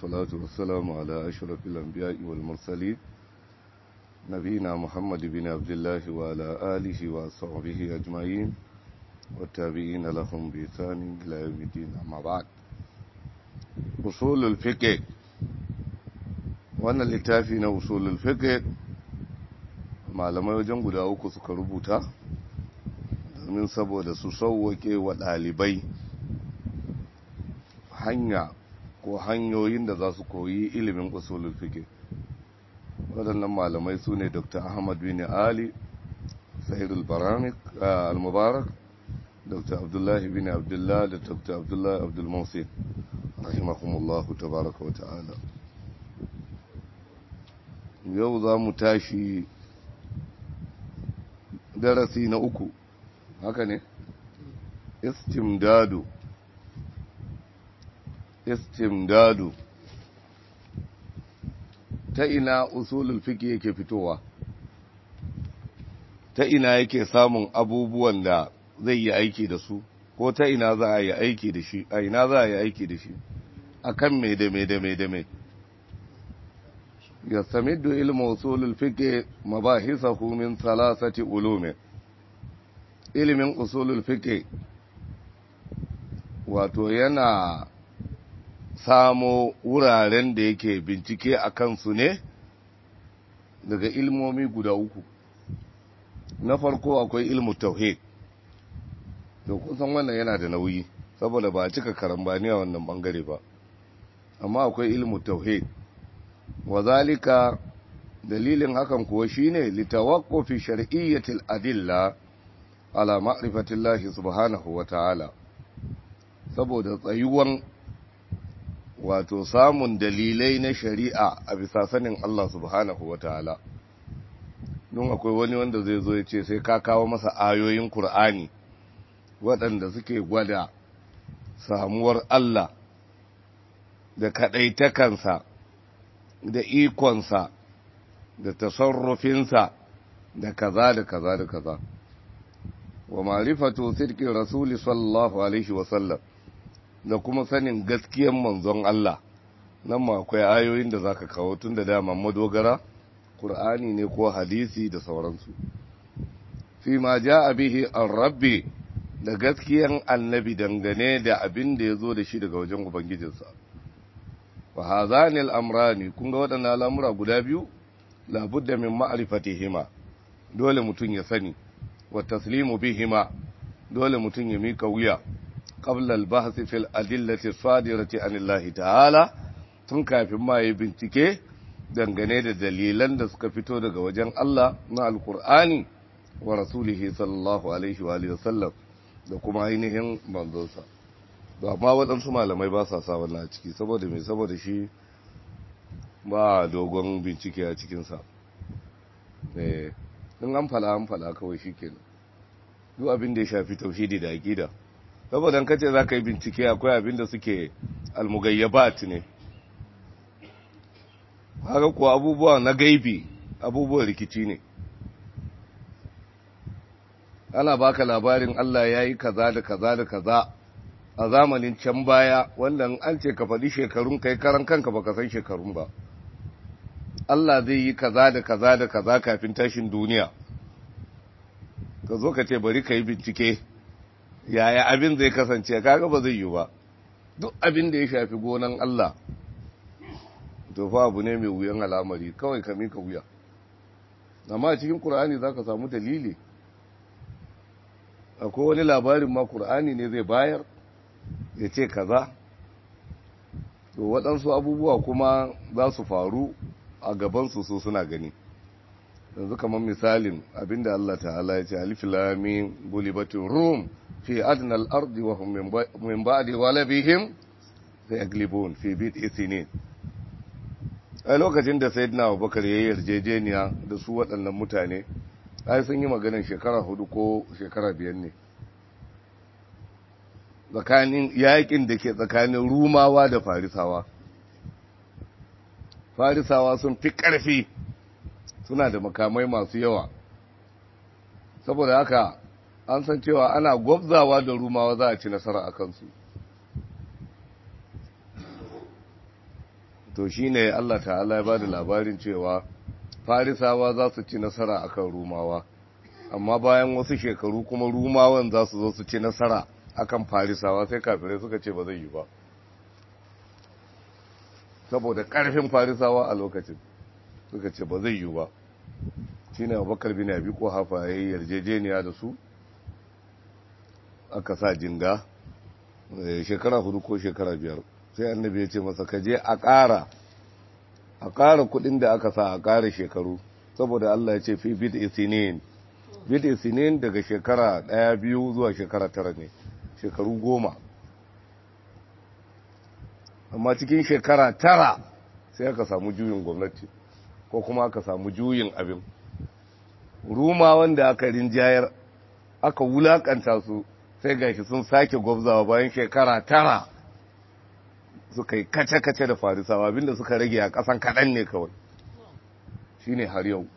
والصلاة والسلام على أشرف الأنبياء والمرسلين نبينا محمد بن عبد الله وعلى آله وصحبه أجمعين والتابعين لهم بإحسان إلى يوم الدين أما بعد أصول الفقه wannan littafi na usulul fiqh malamai wajen guda uku suka rubuta domin saboda su sauwake wa ɗalibai hanya ko hanyoyin da za su koyi ilimin usulul fiqh waɗannan malamai su ne dr ahmad bin ali sahir al-mubarak dr abdullahi bin abdullah da dr abdullahi abdulmusin rahimahumullahu tabaraka wa ta'ala yau za mu tashi darasi na uku haka ne istimdadu istimdadu ta ina usulul fiqh yake fitowa ta ina yake samun abubuwan da zai yi aiki da su ko ta ina za a yi aiki da shi a ina za a yi aiki da shi akan me da me da me da me يستمد علم أصول الفقه مباحثه من ثلاثة علوم ilimin usulul fiqh wato yana samo wuraren da yake bincike a kansu ne daga ilmomi guda uku na farko akwai ilmu tauhid to kun san wannan yana da nauyi saboda ba a cika karambani a wannan bangare ba amma akwai ilmu tauhid wazalika dalilin hakan kuwa shine litawaqqufi shar'iyyatil adilla ala ma'rifatillahi subhanahu wata'ala saboda tsayuwan wato samun dalilai na shari'a a bisa sanin Allah subhanahu wata'ala don akwai wani wanda zai zo ya ce sai ka kawo masa ayoyin Kur'ani waɗanda suke gwada samuwar Allah da kaɗaitakansa da ikonsa da tasarrufinsa da kaza da kaza da kaza wa marifatu sidqi rasuli sallallahu alaihi wa sallam da kuma sanin gaskiyan manzon Allah nan ma akwai ayoyin da zaka kawo tun da dama madogara Qur'ani ne ko hadisi da sauransu fi ma jaa bihi ar-rabbi da gaskiyan annabi dangane da abin da yazo da shi daga wajen ubangijinsa wa hazani al'amrani kun ga waɗannan al'amura guda biyu labudda min ma'arifatihima dole mutum ya sani wa taslimu bihima dole mutum ya mika wuya qabla al-bahth fil adillati sadirati anillahi ta'ala tun kafin ma yi bincike dangane da dalilan da suka fito daga wajen Allah na alkur'ani wa rasulihi sallallahu alaihi wa sallam da kuma ainihin manzonsa ba amma waɗansu malamai ba sa sa wannan a ciki saboda mai saboda shi ba dogon bincike a cikinsa in an fala an fala kawai shi kenan duk abin da ya shafi tauhidi da aƙida saboda an kace za ka yi bincike akwai abin da suke almugayyabat ne haka kuwa abubuwa na gaibi abubuwan rikici ne ana baka labarin Allah ya yi kaza da kaza da kaza a zamanin can baya wanda an ce ka faɗi shekarun kai karan kanka baka san shekarun ba Allah zai yi kaza da kaza da kaza kafin tashin duniya ka zo ka ce bari ka yi bincike yaya abin zai kasance kaga ba zai yi ba duk abin da ya shafi gonan Allah to fa abu ne mai wuyan al'amari kawai ka mika wuya amma cikin Qur'ani zaka samu dalili akwai wani labarin ma Qur'ani ne zai bayar ya ce kaza to waɗansu abubuwa kuma za su faru a gabansu su suna gani yanzu kamar misalin abinda Allah ta'ala ya ce alif lamin gulibatin rum fi adnal ardi wa hum min ba'di walabihim sayaglibun fi bid'i sinin a lokacin da sayyidina Abubakar ya yarjejeniya da su waɗannan mutane ai sun yi maganar shekara hudu ko shekara biyar ne tsakanin yakin da ke tsakanin rumawa da farisawa farisawa sun fi ƙarfi suna da makamai masu yawa saboda haka an san cewa ana gwabzawa da rumawa za a ci nasara a kansu to shine Allah ta'ala ya bada labarin cewa farisawa za su ci nasara akan rumawa amma bayan wasu shekaru kuma rumawan za su zo su ci nasara akan farisawa sai kafirai suka ce ba zai yi ba saboda ƙarfin farisawa a lokacin suka ce ba zai yi ba shi ne abubakar bin abi ko hafa ya yi yarjejeniya da su aka sa jinga shekara hudu ko shekara biyar sai annabi ya ce masa ka je a ƙara a ƙara kuɗin da aka sa a ƙara shekaru saboda Allah ya ce fi bid isinin bid isinin daga shekara ɗaya biyu zuwa shekara tara ne shekaru goma amma cikin shekara tara sai aka samu juyin gwamnati ko kuma aka samu juyin abin ruma wanda aka rinjayar aka wulakanta su sai gashi sun sake gwabzawa bayan shekara tara suka yi kace-kace da farisawa abinda suka rage a ƙasan kaɗan ne kawai shi ne har yau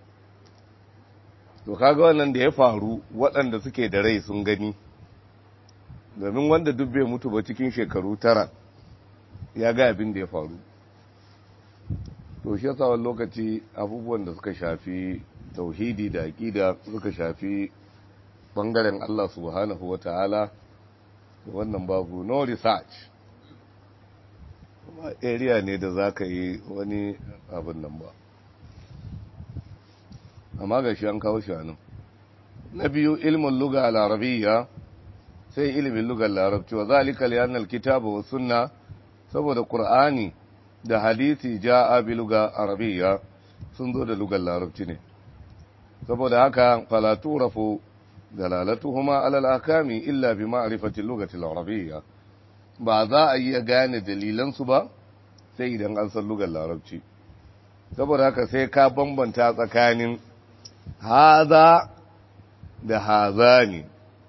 to kaga wannan da ya faru waɗanda suke da rai sun gani domin wanda duk bai mutu ba cikin shekaru tara ya ga abin da ya faru to shi yasa wani lokaci abubuwan da suka shafi tauhidi da aƙida suka shafi bangaren Allah subhanahu wa ta'ala wannan babu no research area ne da za ka yi wani abin nan ba amma ga shi an kawo shi nan na biyu ilmin luga al-arabiyya sai ilimin lugar larabci wa zalika liyanal kitaba wa sunna saboda qur'ani da hadisi ja'a bi luga arabiyya sun zo da lugar larabci ne saboda haka fala turafu dalalatuhuma ala al-ahkami illa bi ma'rifati al-lughati al-arabiyya ba za a iya gane dalilan su ba sai idan an san lugar larabci saboda haka sai ka bambanta tsakanin haza da hazani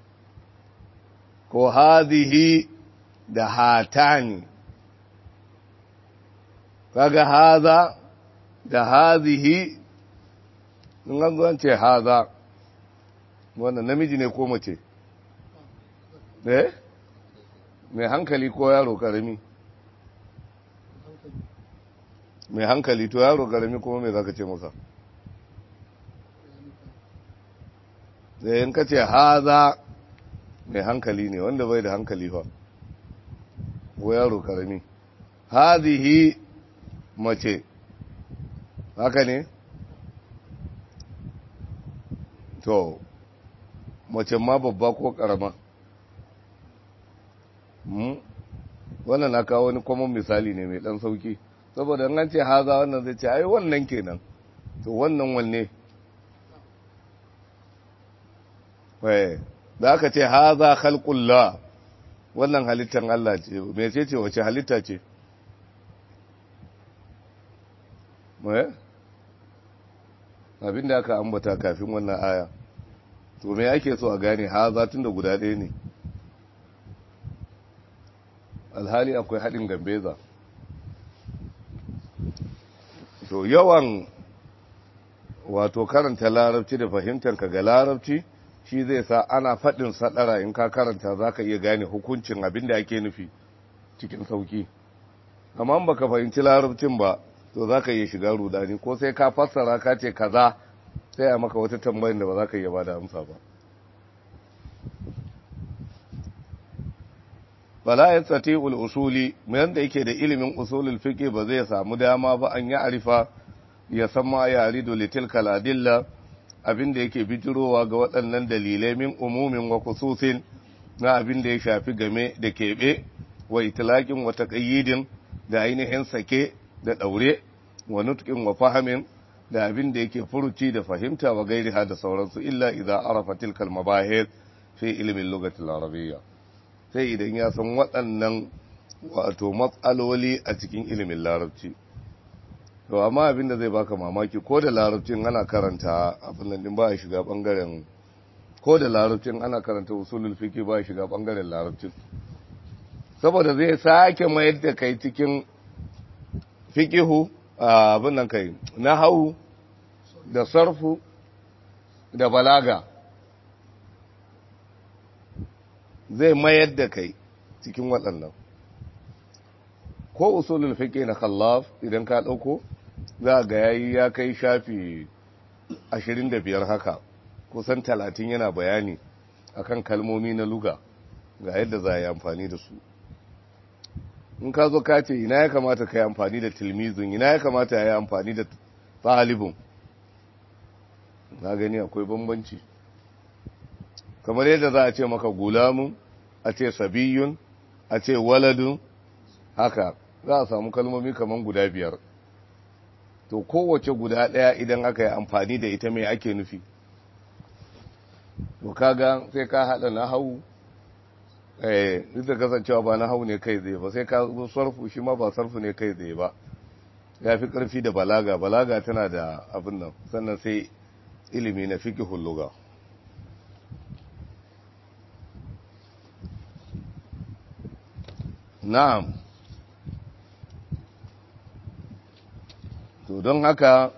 ko hadhihi da hatani kaga haza da hadhihi in an zo ce haza wannan namiji ne ko mace eh mai hankali ko yaro karami mai hankali to yaro karami kuma me zaka ce masa da yin ka ce haza mai hankali ne wanda bai da hankali fa ko yaro karami hazihi mace haka ne to mace ma babba ko karama wannan na kawo wani kwamon misali ne mai dan sauki saboda an ce haza wannan zai ce ai wannan kenan to wannan wanne da aka ce haza khalqullah wannan halittar Allah ce me ce ce wace halitta ce mai abinda aka ambata kafin wannan aya to me ake so a gane haza tun da guda ɗaya ne alhali akwai haɗin gambeza to yawan wato karanta larabci da fahimtar ka ga larabci shi zai sa ana faɗin saɗara in ka karanta za ka iya gane hukuncin abin da ake nufi cikin sauki amma ba ka fahimci larabcin ba to za ka iya shiga rudani ko sai ka fassara ka ce kaza sai a maka wata tambayin da ba za ka iya ba da amsa ba bala ya tsati usuli mai da yake da ilimin usulul fiqh ba zai samu dama ba an ya arifa ya san ma ya rido litilka ladilla abin da yake bijirowa ga waɗannan dalilai min umumin wa khususin na abin da ya shafi game da keɓe wa itlaqin wa taqayyidin da ainihin sake da ɗaure wa nutqin wa fahamin da abin da yake furuci da fahimta wa gairiha da sauransu illa idza arafa tilkal mabahir fi ilmin lughati al-arabiyya sai idan ya san waɗannan wato matsaloli a cikin ilimin larabci to amma abin da zai baka mamaki ko da larabcin ana karanta abin nan din ba ya shiga bangaren ko da larabcin ana karanta usulul fiqh ba ya shiga bangaren larabcin saboda zai sake mayar da kai cikin fiqihu abin nan kai nahwu da sarfu da balaga zai mayar da kai cikin waɗannan ko usulul fiqh na khallaf idan ka dauko za ga yayi ya kai shafi 25 haka kusan 30 yana bayani akan kalmomi na luga ga yadda za a yi amfani da su in ka zo ka ce ina ya kamata ka yi amfani da tilmizun ina ya kamata ya yi amfani da talibun na gani akwai bambanci kamar yadda za a ce maka gulamun a ce sabiyun a ce waladun haka za a samu kalmomi kamar guda biyar to kowace guda ɗaya idan aka yi amfani da ita mai ake nufi to kaga sai ka haɗa na hau eh duk da kasancewa ba na hau ne kai zai ba sai ka zo sarfu shi ma ba sarfu ne kai zai ba ya fi ƙarfi da balaga balaga tana da abin nan sannan sai ilimi na fiƙi hulluga na'am to don haka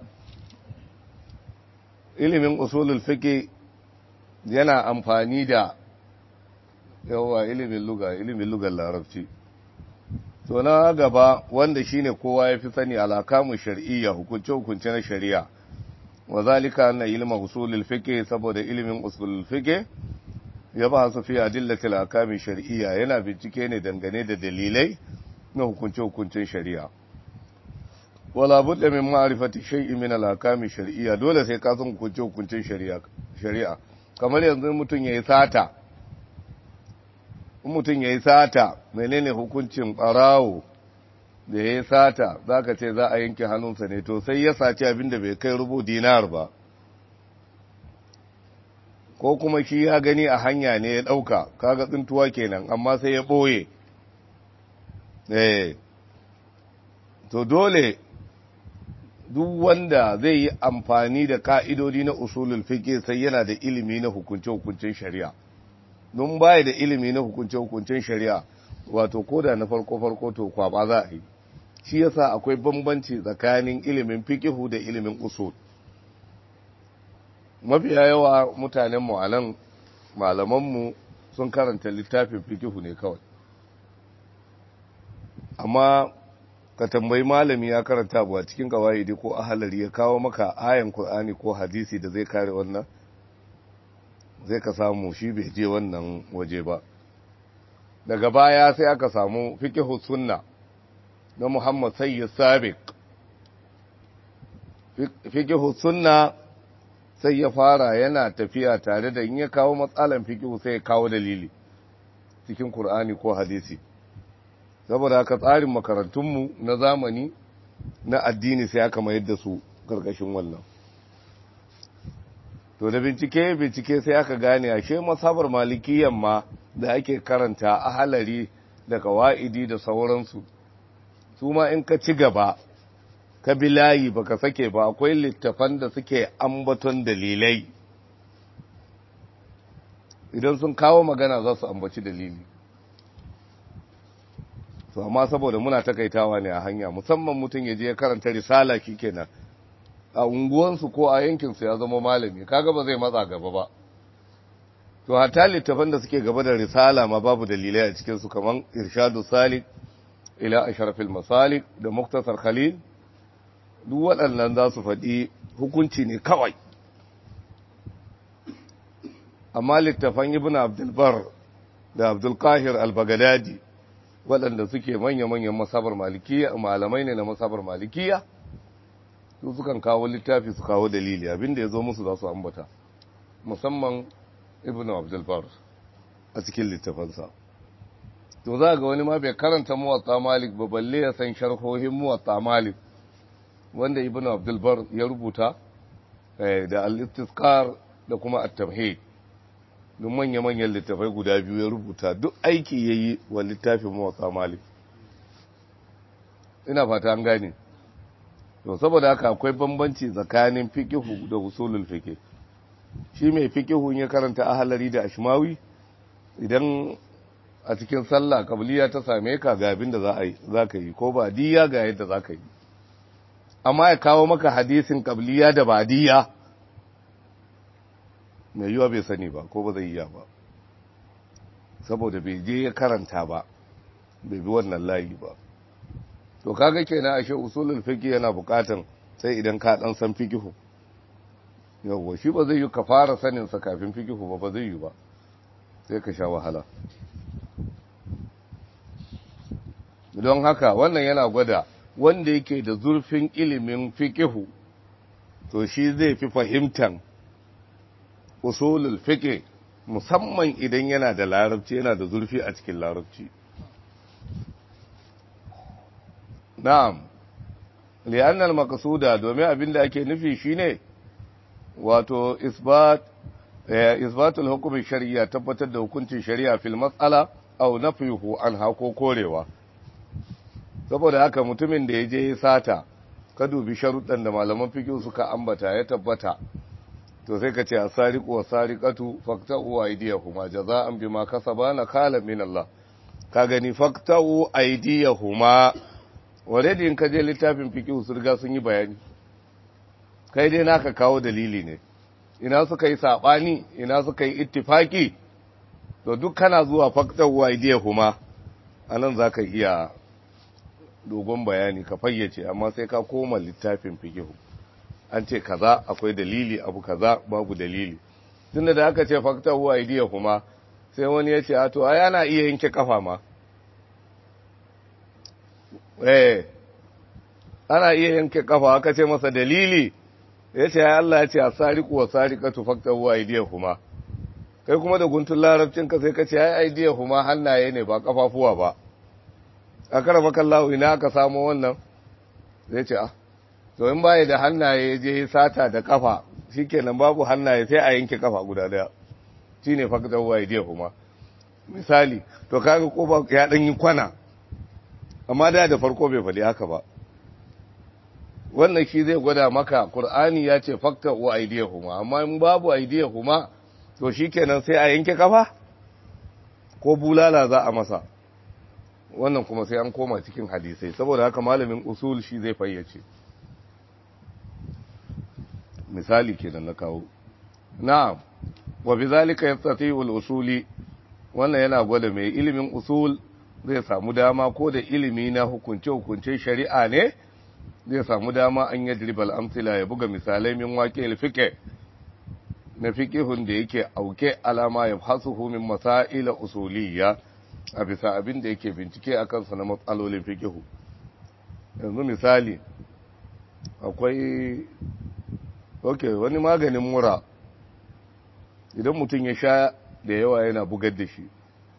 ilimin usulul fiqh yana amfani da yawa ilimin luga ilimin lugar larabci to na gaba wanda shine kowa ya fi sani alakamu shar'iyya hukunce hukunce na shari'a wa zalika anna ilma usulul fiqh saboda ilimin usulul fiqh ya ba su fi adillatil akami shar'iyya yana bincike ne dangane da dalilai na hukunce hukuncen shari'a wala budda min ma'rifati shay'in min al-akami shar'iyya dole sai ka san hukunce hukuncen shari'a shari'a kamar yanzu mutum yayi sata mutum yayi sata menene hukuncin barawo da yayi sata zaka ce za a yanke hannunsa ne to sai ya saci abinda bai kai rubu dinar ba ko kuma shi ya gani a hanya ne ya dauka kaga tsintuwa kenan amma sai ya boye eh to dole duk wanda zai yi amfani da ka'idodi na usulul fiqh sai yana da ilimi na hukunce-hukuncen shari'a don baya da ilimi na hukunce-hukuncen shari'a wato koda na farko-farko to kwaba za a yi shi yasa akwai bambanci tsakanin ilimin fiqh da ilimin usul mafiya yawa mutanen mu anan malaman mu sun karanta littafin fiqh ne kawai amma ka tambayi malami ya karanta ba cikin kawaidi ko ahalari ya kawo maka ayan Qur'ani ko hadisi da zai kare wannan zai ka samu shi bai je wannan waje ba daga baya sai aka samu fiqhu sunna na Muhammad Sayyid Sabiq fiqhu sunna sai ya fara yana tafiya tare da in ya kawo matsalan fiqhu sai ya kawo dalili cikin Qur'ani ko hadisi saboda haka tsarin makarantunmu na zamani na addini sai aka mayar da su karkashin wannan to da bincike bincike sai aka gane ashe masabar malikiyan ma da ake karanta a halari da kawa'idi da sauransu su ma in ka ci gaba ka bi layi baka sake ba akwai littafan da suke ambaton dalilai idan sun kawo magana za su ambaci dalili to amma saboda muna takaitawa ne a hanya musamman mutum ya je ya karanta risala kenan a unguwansu ko a yankinsu ya zama malami kaga ba zai matsa gaba ba to hatta littafan da suke gaba da risala ma babu dalilai a cikin su kaman irshadu salik ila ashrafil masalik da muktasar khalil duk waɗannan za su faɗi hukunci ne kawai amma littafan ibn abdul bar da abdul qahir al-baghdadi waɗanda suke manya-manyan masabar malikiya malamai ne na masabar malikiya su sukan kawo littafi su kawo dalili abinda ya zo musu za su ambata musamman ibn abdulbar a cikin littafansa to za ga wani ma bai karanta muwatta malik ba balle ya san sharhohin muwatta malik wanda ibn abdulbar ya rubuta da al-istisqar da kuma at-tamhid duk manya-manyan littafai guda biyu ya rubuta duk aiki ya yi wa littafin mawasa malik ina fata an gane to saboda haka akwai bambanci tsakanin fikihu da usulul fiqh shi mai fikihu ya karanta ahalari da ashmawi idan a cikin sallah kabliya ta same ka ga abin da za a yi za ka yi ko ba diya ga yadda za ka yi amma ya kawo maka hadisin kabliya da badiya mai yiwa bai sani ba ko ba zai iya ba saboda bai je ya karanta ba bai bi wannan layi ba to kaga kenan ashe usulul fiqh yana bukatan sai idan ka dan san fiqh yawa shi ba zai yi ka fara sanin sa kafin fiqh ba ba zai yi ba sai ka sha wahala don haka wannan yana gwada wanda yake da zurfin ilimin fiqh to shi zai fi fahimtan usulul fiqh musamman idan yana da larabci yana da zurfi a cikin larabci na'am li'anna al-maqsuda domin abinda ake nufi shine wato isbat isbatul hukm shar'iyya tabbatar da hukuncin shari'a fil mas'ala aw nafyuhu anha ko korewa saboda haka mutumin da yaje ya sata ka dubi sharuɗan da malaman fiqh suka ambata ya tabbata to sai ka ce asariqu wasariqatu faqta'u aydiyahuma jaza'an bima kasaba nakala min Allah ka gani faqta'u aydiyahuma already in ka je littafin fiqh su riga sun yi bayani kai dai naka kawo dalili ne ina suka yi sabani ina suka yi ittifaki to duk kana zuwa faqta'u aydiyahuma anan zaka iya dogon bayani ka fayyace amma sai ka koma littafin fiqh an ce kaza akwai dalili abu kaza babu dalili tunda da aka ce fakta huwa idiya kuma sai wani ya ce a to ai ana iya yanke kafa ma eh ana iya yanke kafa aka ce masa dalili ya ce ai Allah ya ce asariqu wa sariqatu fakta huwa idiya kuma kai kuma da guntun larabcin ka sai ka ce ai idiya kuma hannaye ne ba kafafuwa ba a karama kallahu ina aka samu wannan zai ce ah to in baya da hannaye je sata da kafa shikenan babu hannaye sai a yanke kafa guda daya shine faktar waye je kuma misali to kaga kofa ya dan yi kwana amma da da farko bai faɗi haka ba wannan shi zai gwada maka qur'ani ya ce faktar wa aidiyahuma amma in babu aidiyahuma to shikenan sai a yanke kafa ko bulala za a masa wannan kuma sai an koma cikin hadisai saboda haka malamin usul shi zai fayyace misali kenan na kawo na'am wa bizalika yastati'u al-usuli wannan yana gwada mai ilimin usul zai samu dama ko da ilimi na hukunce hukunce shari'a ne zai samu dama an yadriba al-amthila ya buga misalai min waqi al-fiqh na fiqhun da yake auke alama ya hasuhu min masail usuliyya a bisa abin da yake bincike akan sa na matsalolin fiqhu yanzu misali akwai ok wani maganin mura idan mutum ya sha da yawa yana bugar da shi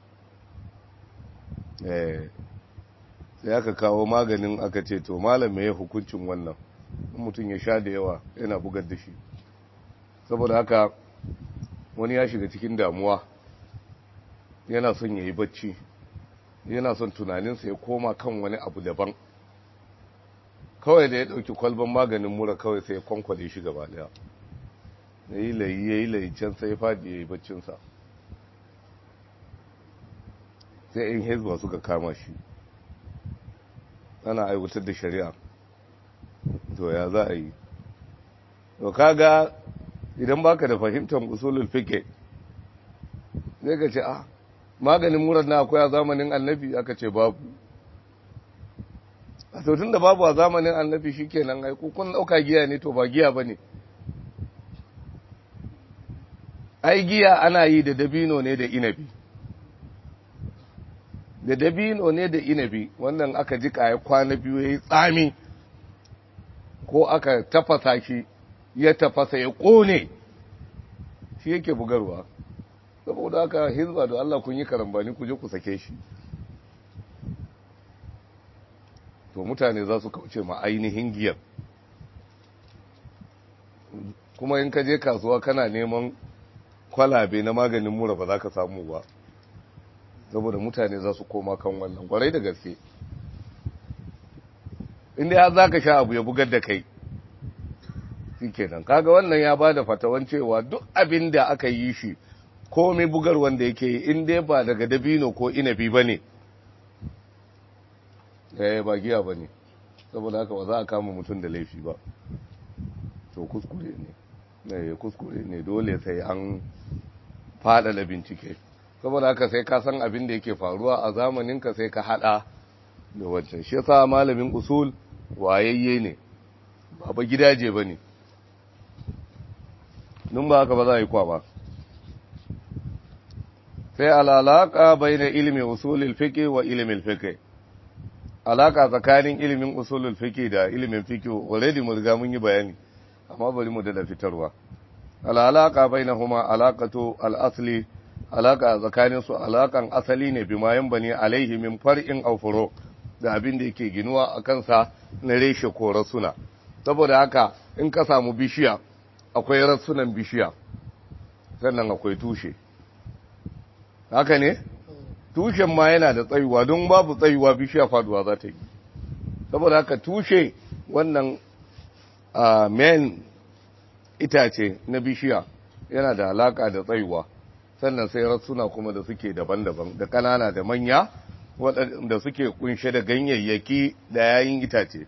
sai aka kawo maganin aka ce to malam ya hukuncin wannan mutum ya sha da yawa yana bugar da shi saboda haka wani ya shiga cikin damuwa yana son ya yi bacci yana son tunaninsa ya koma kan wani abu daban kawai da ya ɗauki kwalban maganin mura kawai sai ya kwankwale shi gaba daya ya yi layi ya yi layi can sai ya faɗi ya yi baccinsa sai in hezba suka kama shi ana aiwatar da shari'a to ya za a yi to kaga idan baka da fahimtar usulul fiqh zai ka ce ah maganin murar na akwai a zamanin annabi aka ce babu a tun da babu a zamanin annabi shi kenan ai kun ɗauka giya ne to ba giya ba ne ai giya ana yi da dabino ne da inabi da dabino ne da inabi wannan aka ji ya kwana biyu ya yi tsami ko aka tafasa shi ya tafasa ya ƙone shi yake bugarwa saboda haka hizba da Allah kun yi karambani ku je ku sake shi to mutane za su kauce ma ainihin giyar kuma in ka je kasuwa kana neman kwalabe na maganin mura ba za ka samu ba saboda mutane za su koma kan wannan kwarai da gaske inda ya za ka sha abu ya bugar da kai shi kenan kaga wannan ya ba da fatawan cewa duk abin da aka yi shi komai bugar wanda yake yi in dai ba daga dabino ko inabi ba ne eh ba giya ba ne saboda haka ba za a kama mutum da laifi ba to kuskure ne eh kuskure ne dole sai an faɗaɗa bincike saboda haka sai ka san abin da yake faruwa a zamaninka sai ka haɗa da wancan shi yasa malamin usul wayayye ne ba ba gidaje bane nun ba haka ba za a yi kwa ba sai al'alaka bai na ilimin usulul fiqh wa ilimin fiqh alaka tsakanin ilimin usulul fiqh da ilimin fiqh already mun riga mun yi bayani amma bari mu da fitarwa al'alaka bainahuma alaqatu al-asli alaka tsakanin su alakan asali ne bima bani alaihi min far'in aw furu da abin da yake ginuwa a kansa na reshe ko rasuna saboda haka in ka samu bishiya akwai rasunan bishiya sannan akwai tushe haka ne tushen ma yana da tsayuwa don babu tsayuwa bishiya faduwa za ta yi saboda haka tushe wannan main itace na bishiya yana da alaka da tsayuwa sannan sai rassuna kuma da suke daban-daban da kanana da manya waɗanda suke kunshe da ganyayyaki da yayin itace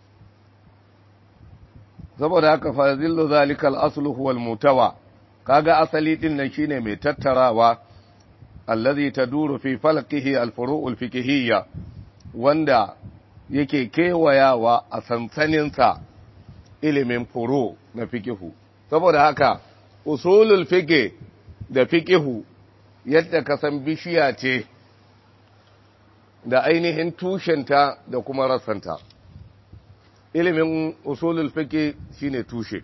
saboda haka fazillu zalikal aslu huwal mutawa kaga asali din nan shine mai tattarawa allazi taduru fi falqihi alfuru'ul fiqhiyya wanda yake kewayawa a sansaninsa ilimin furu na fikihu saboda haka usulul fiqh da fikihu yadda ka san bishiya ce da ainihin tushenta da kuma rassanta ilimin usulul fiqh shine tushe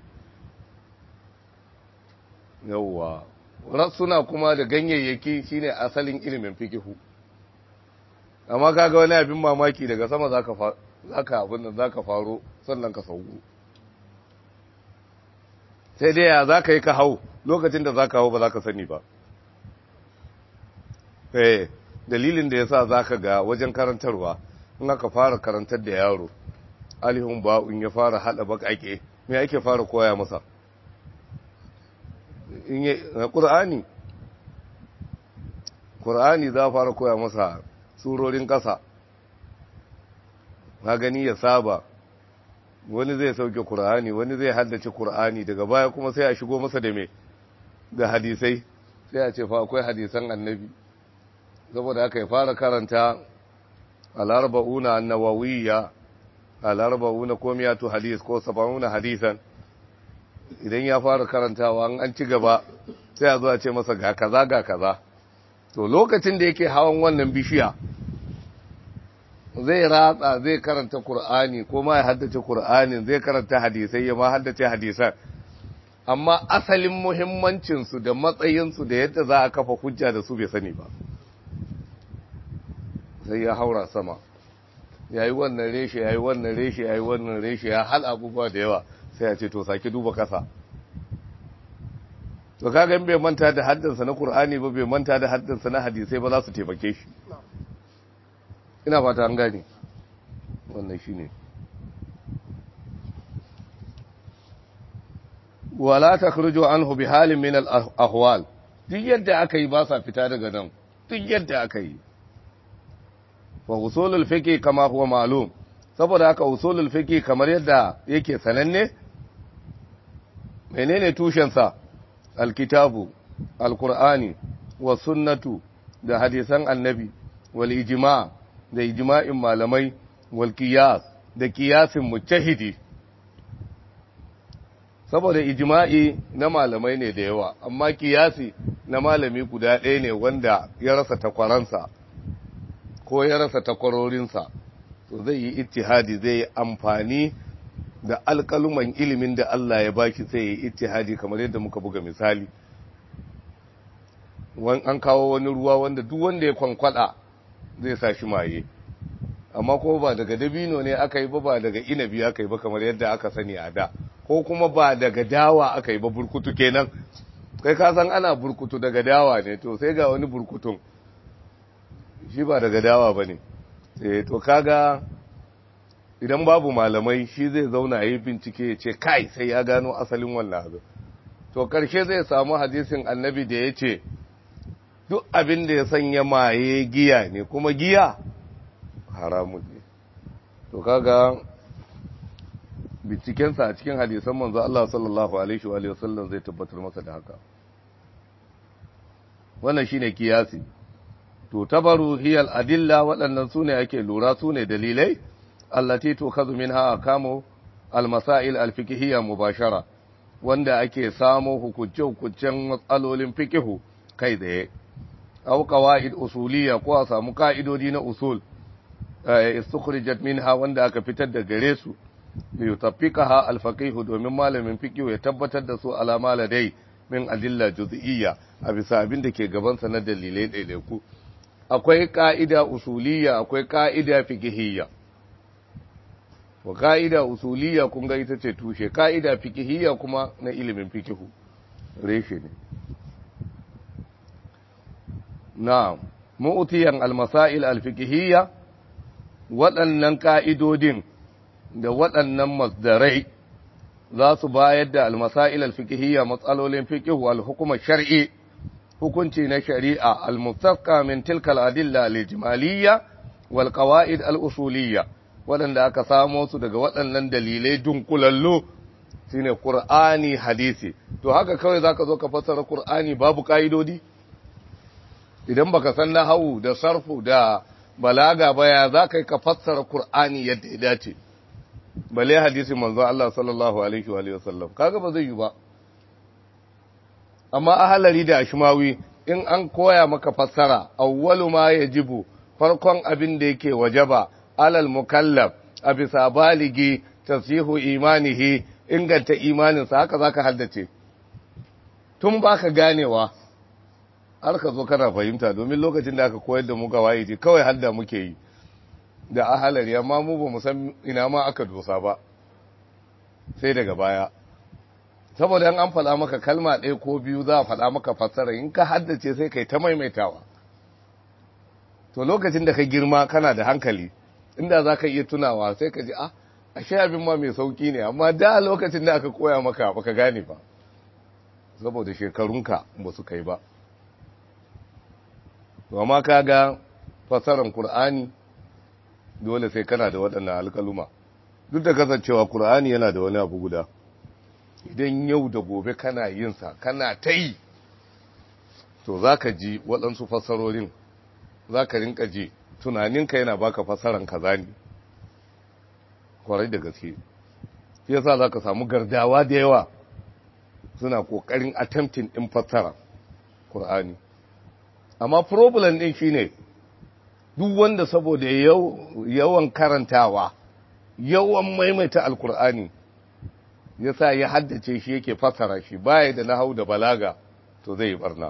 yawwa rassuna kuma da ganyayyaki shine asalin ilimin fikihu amma kaga wani abin mamaki daga sama zaka zaka abin nan zaka faro sannan ka sauko sai dai ya zaka yi ka hau lokacin da zaka hau ba zaka sani ba eh dalilin da yasa zaka ga wajen karantarwa in aka fara karantar da yaro alihun ba'un ya fara hada bakake me ake fara koya masa in yi qur'ani qur'ani za fara koya masa surorin ƙasa na gani ya saba wani zai sauke Kur'ani wani zai haddace Kur'ani daga baya kuma sai a shigo masa da me da hadisai sai a ce fa akwai hadisan annabi saboda haka ya fara karanta al-arba'una an-nawawiyya al-arba'una komiyatu hadis ko sab'una hadisan idan ya fara karantawa an ci gaba sai a zo a ce masa ga kaza ga kaza to lokacin da yake hawan wannan bishiya zai ratsa zai karanta Kur'ani ko ma ya haddace Kur'anin zai karanta hadisai ya ma haddace hadisan amma asalin muhimmancinsu da matsayinsu da yadda za a kafa hujja da su bai sani ba sai ya haura sama ya yi wannan reshe ya yi wannan reshe ya yi wannan reshe ya hal abubuwa da yawa sai ya ce to sake duba kasa to kaga bai manta da haddansa na Kur'ani ba bai manta da haddansa na hadisai ba za su taimake shi ina fata an gane wannan shine wala takhruju anhu bi halin min al ahwal duk yadda aka yi ba sa fita daga nan duk yadda aka yi wa usulul fiqh kama huwa ma'lum saboda haka usulul fiqh kamar yadda yake sananne menene tushen sa alkitabu alqur'ani wa sunnatu da hadisan annabi wal ijma' da ijma'in malamai wal qiyas da qiyasin mujtahidi saboda ijma'i na malamai ne da yawa amma qiyasi na malami guda ɗaya ne wanda ya rasa takwaransa ko ya rasa takwarorinsa to zai yi ittihadi zai yi amfani da alƙaluman ilimin da Allah ya baki sai ya yi ittihadi kamar yadda muka buga misali an kawo wani ruwa wanda duk wanda ya kwankwada zai sa shi maye amma ko ba daga dabino ne aka yi ba ba daga inabi aka yi ba kamar yadda aka sani a da ko kuma ba daga dawa aka yi ba burkutu kenan kai ka san ana burkutu daga dawa ne to sai ga wani burkutun shi ba daga dawa ba ne eh to kaga idan babu malamai shi zai zauna yi bincike ya ce kai sai ya gano asalin wannan abu to karshe zai samu hadisin annabi da ya ce duk abin da ya sanya maye giya ne kuma giya haramun ne to kaga bincikensa a cikin hadisan manzo Allah sallallahu alaihi wa sallam zai tabbatar masa da haka wannan shine kiyasi to tabaru hiyal adilla waɗannan sune ake lura sune dalilai allati tukhadhu minha akamu almasail alfiqhiyya mubashara wanda ake samo hukunce-hukuncen matsalolin fikihu kai tsaye aw qawaid usuliyya ko a samu ka'idodi na usul istukhrijat minha wanda aka fitar da gare su li yutafiqaha al-faqih domin malamin fiqh ya tabbatar da su alama ladai min adilla juz'iyya a bisa abin da ke gaban sa na dalilai daidaiku akwai ka'ida usuliyya akwai ka'ida fiqhiyya wa ka'ida usuliyya kun ga ita ce tushe ka'ida fiqhiyya kuma na ilimin fiqh reshe ne na'am mu'tiyan al-masail al-fiqhiyya waɗannan ka'idodin da waɗannan masdarai za su bayar da al-masail al-fiqhiyya matsalolin fiqh wal hukuma shar'i hukunci na shari'a al-mustaqqa min tilka al-adilla al-ijmaliyya wal qawaid al-usuliyya waɗanda aka samo su daga waɗannan dalilai dunkulallo shine Qur'ani hadisi to haka kawai zaka zo ka fassara Qur'ani babu kaidodi idan baka san nahwu da sarfu da balaga baya zaka ka fassara Qur'ani yadda ya dace bale hadisi manzo Allah sallallahu alaihi wa alihi wasallam kaga ba zai yi ba amma ahalari da ashmawi in an koya maka fassara awwalu ma yajibu farkon abin da yake wajaba alal mukallaf a bisa baligi tasihu imanihi inganta imaninsa haka zaka haddace tun baka ganewa har ka zo kana fahimta domin lokacin da aka koyar da mu gawaiji kawai hadda muke yi da ahalari amma mu ba mu san ina ma aka dosa ba sai daga baya saboda an faɗa maka kalma ɗaya ko biyu za a faɗa maka fassara in ka haddace sai kai ta maimaitawa to lokacin da ka girma kana da hankali inda za ka iya tunawa sai ka ji a ashe abin ma mai sauki ne amma da lokacin da aka koya maka baka gane ba saboda shekarunka ba su kai ba to amma ka ga fasaran Kur'ani dole sai kana da waɗannan alƙaluma duk da kasancewa Kur'ani yana da wani abu guda idan yau da gobe kana yin sa kana ta yi to za ka ji waɗansu fasarorin za ka rinka ji tunaninka yana baka fasaran kaza ne kwarai da gaske shi yasa za ka samu gardawa da yawa suna ƙoƙarin attempting ɗin fassara Kur'ani amma problem ɗin shine duk wanda saboda yawan karantawa yawan maimaita alkur'ani yasa ya haddace shi yake fassara shi baya da nahau da balaga to zai yi barna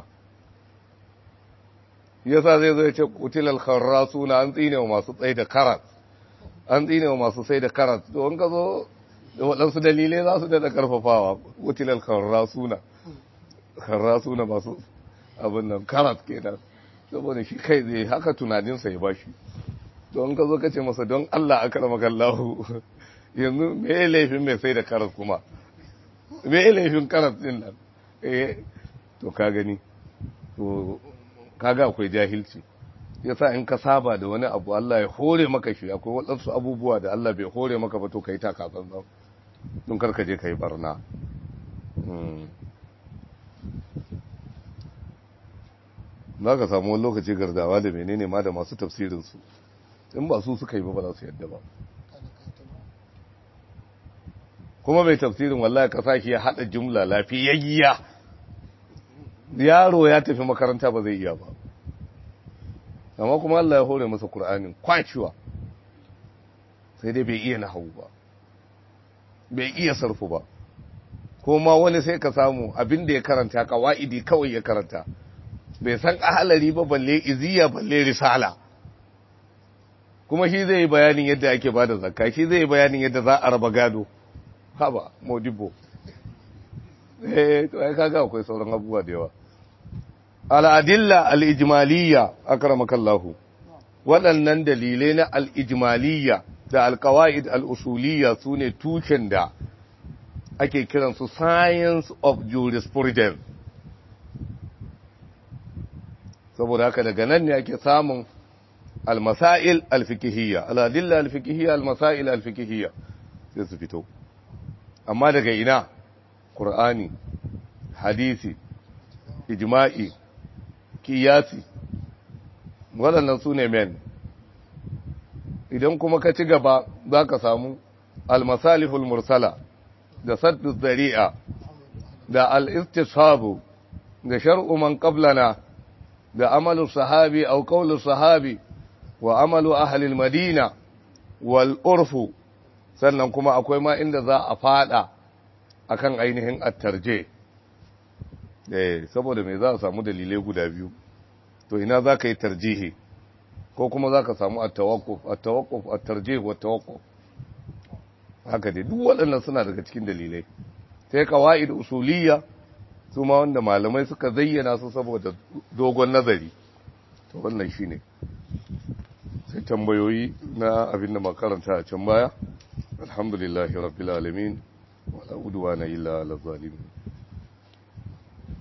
yasa zai zo ya ce kutilal kharrasuna an tsine wa masu tsaye da karat an tsine wa masu sai da karat to in ka zo da waɗansu dalilai za su daɗa ƙarfafawa kutilal kharrasuna kharrasuna masu abin nan karat kenan saboda shi kai zai haka tunaninsa ya bashi don ka zo ka ce masa don Allah aka rama kallahu yanzu me laifin mai sai da karat kuma me laifin karat din nan eh to ka gani to kaga akwai jahilci yasa in ka saba da wani abu Allah ya hore maka shi akwai waɗansu abubuwa da Allah bai hore maka ba to kai ta katsantsan don karka je kai barna za ka samu wani lokaci gardawa da menene ma da masu tafsirinsu in ba su suka yi ba ba za su yadda ba kuma mai tafsirin wallahi ka sashi ya haɗa jumla lafiyayya yaro ya tafi makaranta ba zai iya ba amma kuma Allah ya hore masa Kur'anin kwacewa sai dai bai iya nahawu ba bai iya sarfu ba kuma wani sai ka samu abin da ya karanta kawa'idi kawai ya karanta bai san ahalari ba balle iziya balle risala kuma shi zai yi bayanin yadda ake ba da zakka shi zai yi bayanin yadda za a raba gado haba modibo eh to ai kaga akwai sauran abubuwa da yawa al'adilla al'ijimaliya akramakallahu waɗannan dalilai na al'ijimaliya da alkawa'id al'usuliya su ne tushen da ake kiransu science of jurisprudence saboda haka daga nan ne ake samun almasail alfikihiyya al'adilla alfikihiyya almasail alfikihiyya sai su fito amma daga ina ƙur'ani hadisi ijma'i kiyasi waɗannan su ne men idan kuma ka ci gaba za ka samu almasalihul mursala da saddu zari'a da al'istishabu da shar'u man qablana da amalu sahabi au qawlu sahabi wa amalu ahli madina wal urfu sannan kuma akwai ma inda za a fada akan ainihin attarje eh saboda me za a samu dalilai guda biyu to ina za ka yi tarjihi ko kuma za ka samu at-tawaqquf at-tawaqquf at-tarjih wa tawaqquf haka dai duk waɗannan suna daga cikin dalilai sai qawaid usuliyya su ma wanda malamai suka zayyana su saboda dogon nazari to wannan shine sai tambayoyi na abin da makaranta a can baya alhamdulillahi rabbil alamin wala udwana illa ala zalimin